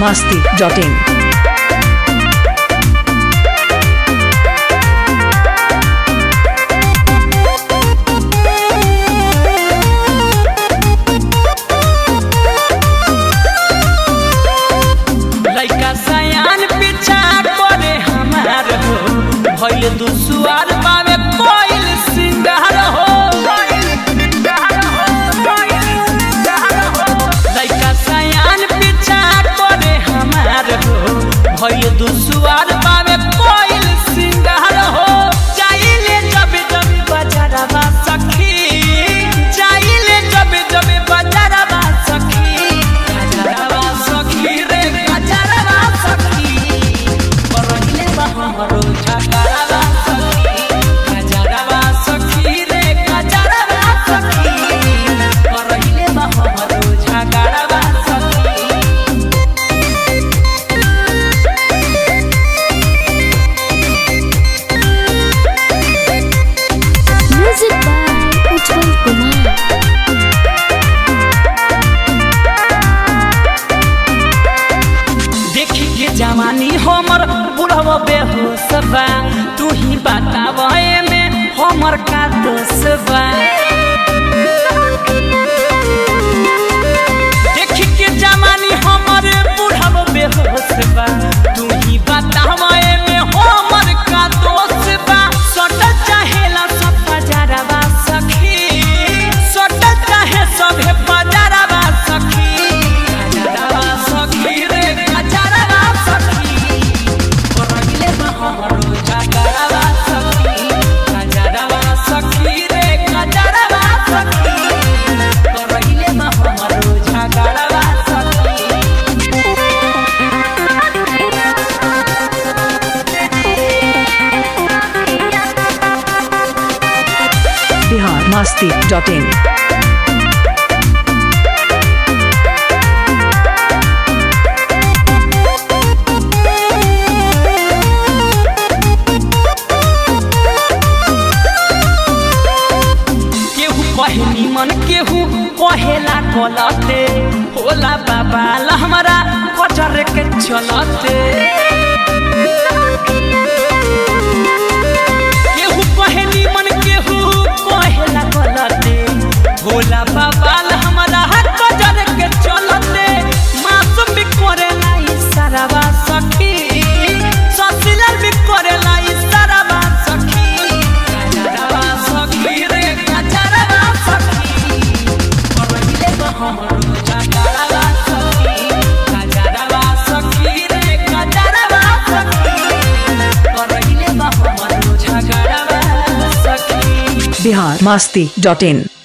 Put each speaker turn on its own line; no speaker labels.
masti.in.
लइका सयान पीछा करे हमार हो भइल दुसुआर बावे कोइल सिंगार हो लइका सयान पीछा करे हमार हो भइल दुसुआर बावे कोइल सिंगार हो जाइले जब जब बजारवा सखी जाइले जब जब बजारवा सखी गजरवा सखी रे गजरवा सखी परहिले बा हमरो झगड़वा सखी गजरवा सखी रे गजरवा सखी परहिले बा हमरो झगड़वा सखी
Music by Ujjwal Kumar.
देखी के जवानी हमर बुढ़व बेहोश बा तू ही बताव में हमर का दोष बा देखी के जवानी हमर बुढ़व बेहोश बा तू ही बताव में हमर का दोष बा सटल चाहेला सब बजारवा सखी सटल चाहे सभे बजारवा सखी गजरवा सखी रे गजरवा सखी परहिले बा हमरो झगड़वा सखी गजरवा सखी रे गजरवा सखी परहिले बा हमरो झगड़वा सखी
Bihar masti.in.
केहू कहे निमन केहू कहेला गलते होला बाबा हमरा कचर के चलते केहू कहे निमन केहू कहेला गलते होला बाबा हमरा कचर के चलते मासूम भी करेला इशारावा सखी ससिलर भी करेला इशारावा सखी गजरवा सखी रे गजरवा सखी परहिले बा हमरो झगड़वा सखी गजरवा सखी रे गजरवा सखी परहिले बा हमरो झगड़वा सखी
Bihar masti.in.